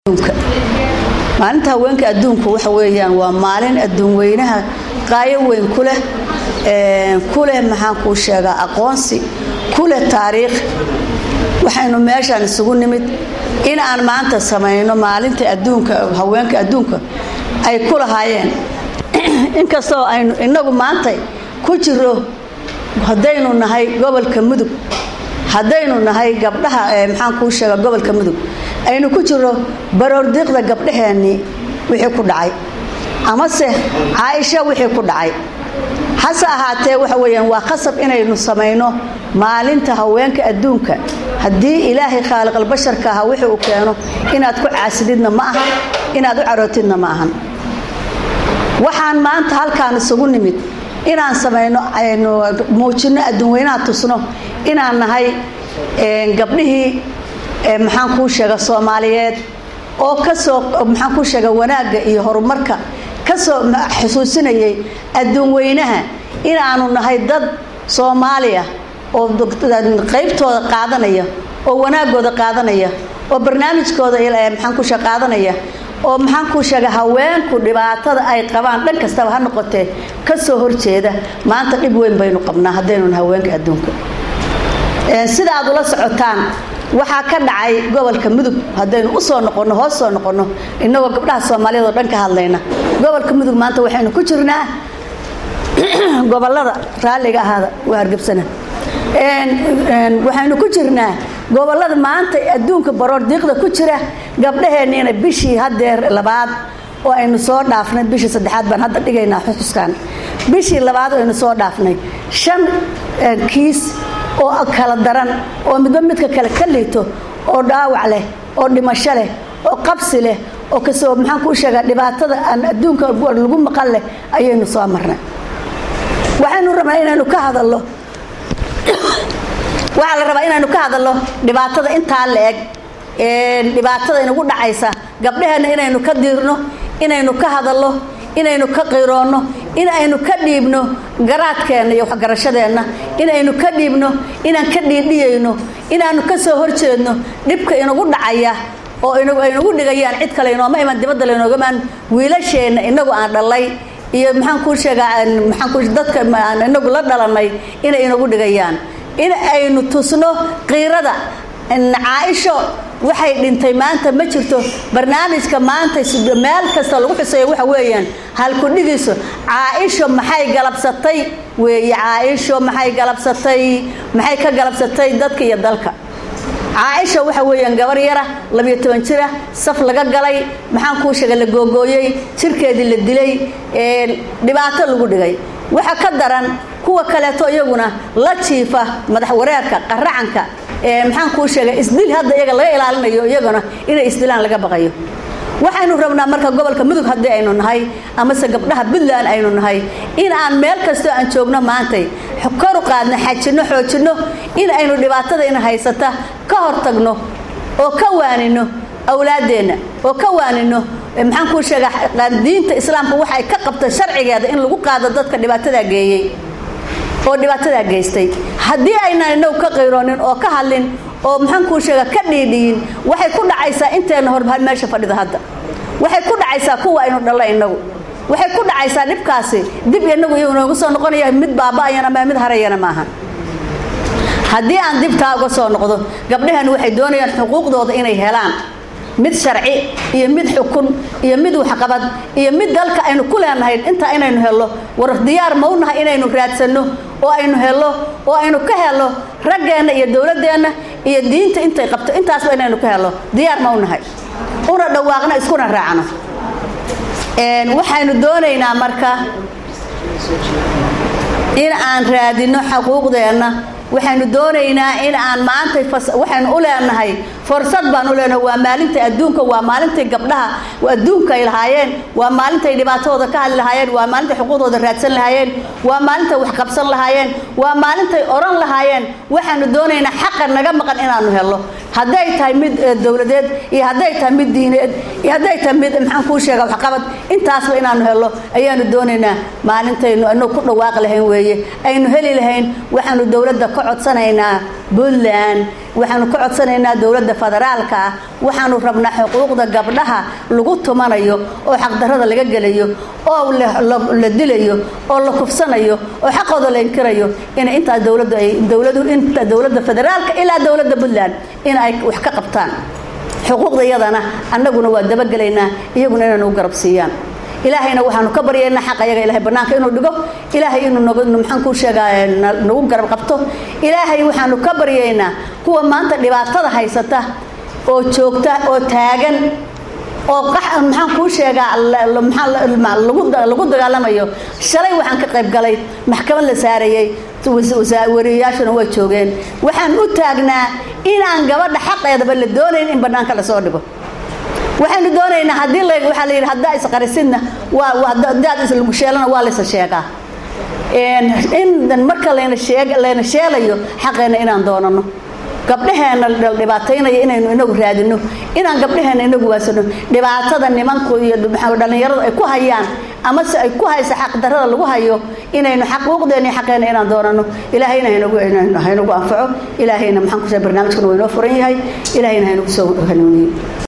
adduunka maalinta haweenka adduunku waxa weeyaan waa maalin adduun weynaha qaayo weyn ku leh ku leh maxaan kuu sheegaa aqoonsi ku leh taariikh waxaynu meeshaan isugu nimid in aan maanta samayno maalinta adduunka haweenka adduunka ay ku lahaayeen inkastoo aynu inagu maanta ku jiro haddaynu nahay gobolka mudug haddaynu nahay gabdhaha maxaan kuu sheega gobolka mudug aynu ku jiro baroordiiqda gabdhaheennii wixii ku dhacay amase caaisha wixii ku dhacay hase ahaatee waxa weyaan waa khasab inaynu samayno maalinta haweenka adduunka haddii ilaahay khaaliqalbasharka aha wixii uu keeno inaad ku caasididna ma ahan inaad u carootidna ma ahan waxaan maanta halkaan isugu nimid inaan samayno aynu muujino adduunweynaha tusno inaan nahay gabdhihii maxaan kuu sheega soomaaliyeed oo kasoo maxaan kuu sheega wanaagga iyo horumarka kasoo xusuusinayay adduun weynaha inaanu nahay dad soomaaliya oo qaybtooda qaadanaya oo wanaagooda qaadanaya oo barnaamijkooda maxaan ku sheega qaadanaya oo maxaan kuu sheega haweenku dhibaatada ay qabaan dhan kastaba ha noqotee kasoo horjeeda maanta dhib weyn baynu qabnaa haddaynu haweenka adduunka sida aad ula socotaan waxaa ka dhacay gobolka mudug haddaynu usoo noqono hoos soo noqono inagoo gabdhaha soomaaliyeed oo dhan ka hadlayna gobolka mudug maanta waxaynu ku jirnaa gobolada raalliga ahaada waa hargebsana waxaynu ku jirnaa gobolada maanta adduunka baroor diiqda ku jira gabdhaheenniina bishii hadeer labaad oo aynu soo dhaafnay bishii saddexaad baan hadda dhigaynaa xususkan bishii labaad aynu soo dhaafnay shan kiis oo kala daran oo midba midka kale ka liito oo dhaawac leh oo dhimasho leh oo qabsi leh oo kasoo maxaan kuu sheegaa dhibaatada aan adduunka lagu maqan leh ayaynu soo marnay waxaynu rabnaa inaynu ka hadalno waxaa la rabaa inaynu ka hadalno dhibaatada intaa la eg dhibaatada inagu dhacaysa gabdhaheenna inaynu ka diirno inaynu ka hadalno inaynu ka qiroonno in aynu ka dhiibno garaadkeenna iyo waxgarashadeenna inaynu ka dhiibno inaan ka dhiidhiyayno inaanu ka soo horjeedno dhibka inagu dhacaya oo aynagu dhigayaan cid kale inooma iman dibadda laynoogamaan wiilasheenna inagu aan dhalay iyo maxaan kuu sheegaa maxaan dadka inagu la dhalanay inay inagu dhigayaan in aynu tusno qiirada caaisho waxay dhintay maanta ma jirto barnaamijka maanta meel kasta lagu xuseeyo waxa weeyaan halkudhigiiso caaisho maxay galabsatay weeye caaisho maxay galabsatay maxay ka galabsatay dadka iyo dalka caaisha waxa weeyaan gabar yara labiyo toban jira saf laga galay maxaan kuu sheegay la googooyey jirkeedii la dilay dhibaato lagu dhigay waxa ka daran kuwa kaleeto iyaguna la jiifa madax wareerka qaracanka maxaan kuu sheegay isdil hadda iyaga laga ilaalinayo iyagana inay isdilaan laga baqayo waxaynu rabnaa marka gobolka mudug haddii aynu nahay amase gabdhaha puntland aynu nahay in aan meel kastoo aan joogno maantay koru qaadno xajinno xoojinno in aynu dhibaatada ina haysata ka hortagno oo ka waanino awlaadeenna oo ka waanino maxaan kuu sheegaa diinta islaamka waxay ka qabta sharcigeeda in lagu qaado dadka dhibaatadaa geeyey oo dhibaatadaa geystay haddii aynaan inagu ka qayroonin oo ka hadlin oo maxaan kuu sheega ka dhiidhiyin waxay ku dhacaysaa inteena hor meesha fadhida hadda waxay ku dhacaysaa kuwa aynu dhalla inagu waxay ku dhacaysaa dhibkaasi dib inagu iyu noogu soo noqonaya mid baaba'ayana ma mid harayana maaha haddii aan dibtaa uga soo noqdo gabdhahan waxay doonayaan xuquuqdooda inay helaan mid sharci iyo mid xukun iyo mid waxqabad iyo mid dalka aynu ku leenahay intaa inaynu helno war diyaar ma u nahay inaynu raadsanno oo aynu helno oo aynu ka helno raggeenna iyo dowladeenna iyo diinta intay qabto intaasba inaynu ka helno diyaar ma u nahay una dhawaaqno iskuna raacno waxaynu doonaynaa marka in aan raadino xuquuqdeenna waxaynu doonaynaa in aan maanta waxaynu u leenahay fursad baan u leenahay waa maalinta adduunka waa maalintay gabdhaha adduunka ay lahaayeen waa maalintay dhibaatadooda ka hadli lahaayeen waa maalintay xuquuqdooda raadsan lahaayeen waa maalintay wax qabsan lahaayeen waa maalintay oran lahaayeen waxaanu doonaynaa xaqa naga maqan inaanu helno hadday tahay mid dowladeed iyo hadday tahay mid diineed iyo hadday tahay mid maxaan kuu sheega waxqabad intaasba inaanu helno ayaanu doonaynaa maalintaynu anagu ku dhawaaqi lahayn weeye aynu heli lahayn waxaanu dowladda ka codsanaynaa puntland waxaanu ka codsanaynaa dowladda federaalka ah waxaanu rabnaa xuquuqda gabdhaha lagu tumanayo oo xaqdarada laga gelayo oo la dilayo oo la kufsanayo oo xaqooda la inkirayo in intaas dowladdu ay dowladu inta dowladda federaalka ilaa dowladda puntland in ay wax ka qabtaan xuquuqda iyadana annaguna waa dabagelaynaa iyaguna inay nagu garab siiyaan ilaahayna waxaanu ka baryaynaa xaq ayaga ilahay bannaanka inuu dhigo ilaahay inuu maxaan kuu sheegaa nagu garab qabto ilaahay waxaanu ka baryaynaa kuwa maanta dhibaatada haysata oo joogta oo taagan oo maxaan kuu sheegaa lagu dagaalamayo shalay waxaan ka qayb galay maxkamad la saarayay wariyayaashuna waa joogeen waxaan u taagnaa inaan gabadha xaqeedaba la doonayn in bannaanka lasoo dhigo waxaynu doonaynaa haddii waxaa la yidhi haddaa isqarisidna waa hadaad islagu sheelana waa laysa sheegaa in marka layna sheeg layna sheelayo xaqeenna inaan doonano gabdhaheena dhibaataynaya inaynu inagu raadino inaan gabdhaheena inagu waasano dhibaatada nimanku iyo dhallinyaradu ay ku hayaan amase ay ku haysa xaqdarada lagu hayo inaynu xaquuqdeena iyo xaqeena inaan doonano ilaahayna haynagu anfaco ilaahayna maxaan ku barnaamijkuna waa inoo furan yahay ilaahayna haynagu soo hanuuniyo